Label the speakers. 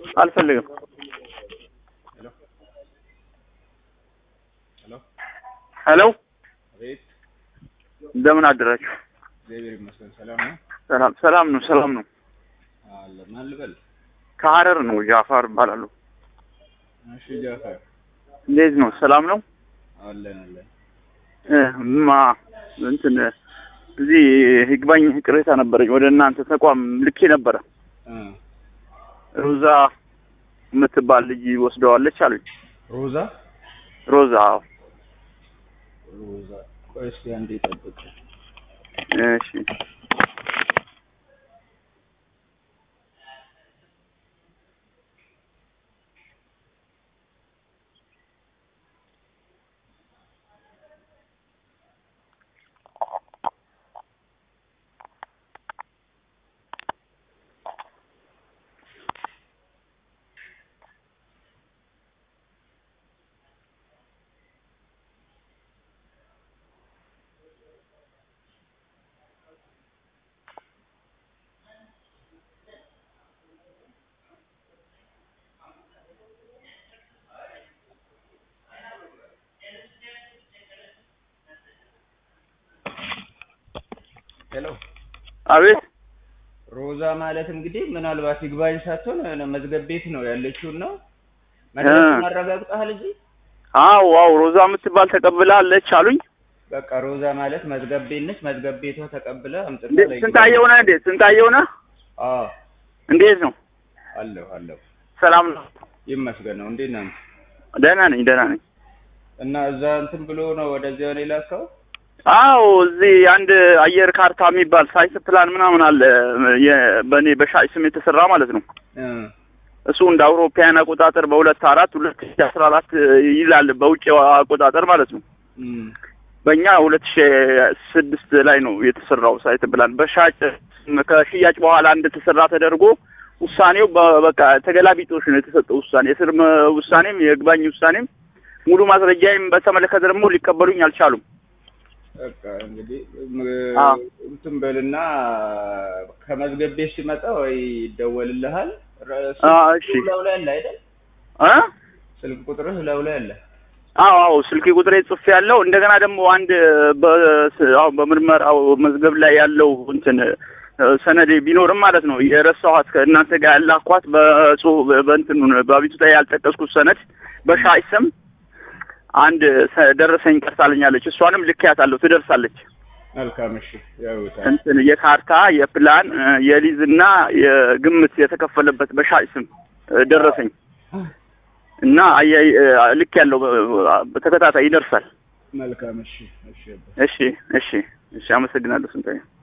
Speaker 1: አልፈልግም።
Speaker 2: ሄሎ
Speaker 1: ሄሎ
Speaker 2: አቤት።
Speaker 1: እንደምን አደራችሁ?
Speaker 2: እግዚአብሔር ይመስገን ሰላም ነው
Speaker 1: ሰላም ሰላም ነው ሰላም ነው።
Speaker 2: አለ። ማን ልበል?
Speaker 1: ከሀረር ነው ጃፋር እባላለሁ።
Speaker 2: እሺ ጃፈር
Speaker 1: እንዴት ነው? ሰላም ነው?
Speaker 2: አለን አለን።
Speaker 1: እ ማ እንትን እዚህ ይግባኝ ቅሬታ ነበረኝ ወደ እናንተ ተቋም ልኬ ነበረ።
Speaker 2: እ
Speaker 1: ሮዛ የምትባል ልጅ ወስደዋለች አሉኝ።
Speaker 2: ሮዛ
Speaker 1: ሮዛ አዎ።
Speaker 2: ሮዛ ቆይ እስኪ አንዴ ጠብቅ።
Speaker 1: እሺ
Speaker 2: ሄሎ
Speaker 1: አቤት
Speaker 2: ሮዛ ማለት እንግዲህ ምናልባት ይግባኝ ሳትሆን መዝገብ ቤት ነው ያለችውን ነው መድረሱን አረጋግጠሃል እንጂ
Speaker 1: አዎ አዎ ሮዛ የምትባል ተቀብላለች አሉኝ።
Speaker 2: በቃ ሮዛ ማለት መዝገብ ቤት ነች። መዝገብ ቤቷ ተቀብለ አምጥታ
Speaker 1: እንዴት
Speaker 2: ላይ
Speaker 1: ስንታየው ነህ? እንዴት ስንታየው ነህ?
Speaker 2: አዎ
Speaker 1: እንዴት ነው?
Speaker 2: አለሁ አለሁ።
Speaker 1: ሰላም ነው?
Speaker 2: ይመስገን ነው። እንዴት ነህ?
Speaker 1: ደህና ነኝ ደህና ነኝ።
Speaker 2: እና እዛ እንትን ብሎ ነው ወደዚያ ነው የላከው?
Speaker 1: አዎ እዚህ አንድ አየር ካርታ የሚባል ሳይት ፕላን ምናምን አለ የ- በእኔ በሻይ ስም የተሰራ ማለት ነው።
Speaker 2: እ
Speaker 1: እሱ እንደ አውሮፓውያን አቆጣጠር በሁለት አራት ሁለት ሺ አስራ አራት ይላል በውጭ አቆጣጠር ማለት ነው።
Speaker 2: እም
Speaker 1: በእኛ ሁለት ሺ ስድስት ላይ ነው የተሰራው ሳይት ፕላን በሻጭ ከሽያጭ በኋላ እንደተሰራ ተደርጎ ውሳኔው በ- በቃ ተገላቢጦሽ ነው የተሰጠው ውሳኔ የስር መ- ውሳኔም የይግባኝ ውሳኔም ሙሉ ማስረጃዬም በተመለከተ ደግሞ ሊቀበሉኝ አልቻሉም።
Speaker 2: በቃ እንግዲህ
Speaker 1: አ።
Speaker 2: እንትን በልና ከመዝገብ ቤት ሲመጣ ወይ ይደወልልሃል። ረ-
Speaker 1: አ፣
Speaker 2: ስልክ
Speaker 1: እሺ።
Speaker 2: ላዩ ላይ አለ አይደል?
Speaker 1: እ
Speaker 2: ስልክ ቁጥርህ ላዩ ላይ አለ።
Speaker 1: አዎ አዎ ስልክ ቁጥሬ ጽፌ ያለው እንደገና ደግሞ አንድ በ- አሁን በምርመራው መዝገብ ላይ ያለው እንትን እ፣ ሰነድ ቢኖርም ማለት ነው የረሳኋት ከእናንተ ጋር ያላኳት በጽሁፍ በእንትኑ በአቤቱታ ያልጠቀስኩት ሰነድ በሻይ ስም አንድ ሰ- ደረሰኝ ቀርታልኛለች። እሷንም ልኬያታለሁ ትደርሳለች።
Speaker 2: መልካም እሺ። ያውታል
Speaker 1: እንትን የካርታ የፕላን እ፣ የሊዝና የግምት የተከፈለበት በሻይ ስም እ፣ ደረሰኝ እና አያይ እ፣ ልክ ያለው በተከታታይ ይደርሳል።
Speaker 2: መልካም እሺ። እሺ
Speaker 1: እሺ እሺ እሺ፣ አመሰግናለሁ ስንታየ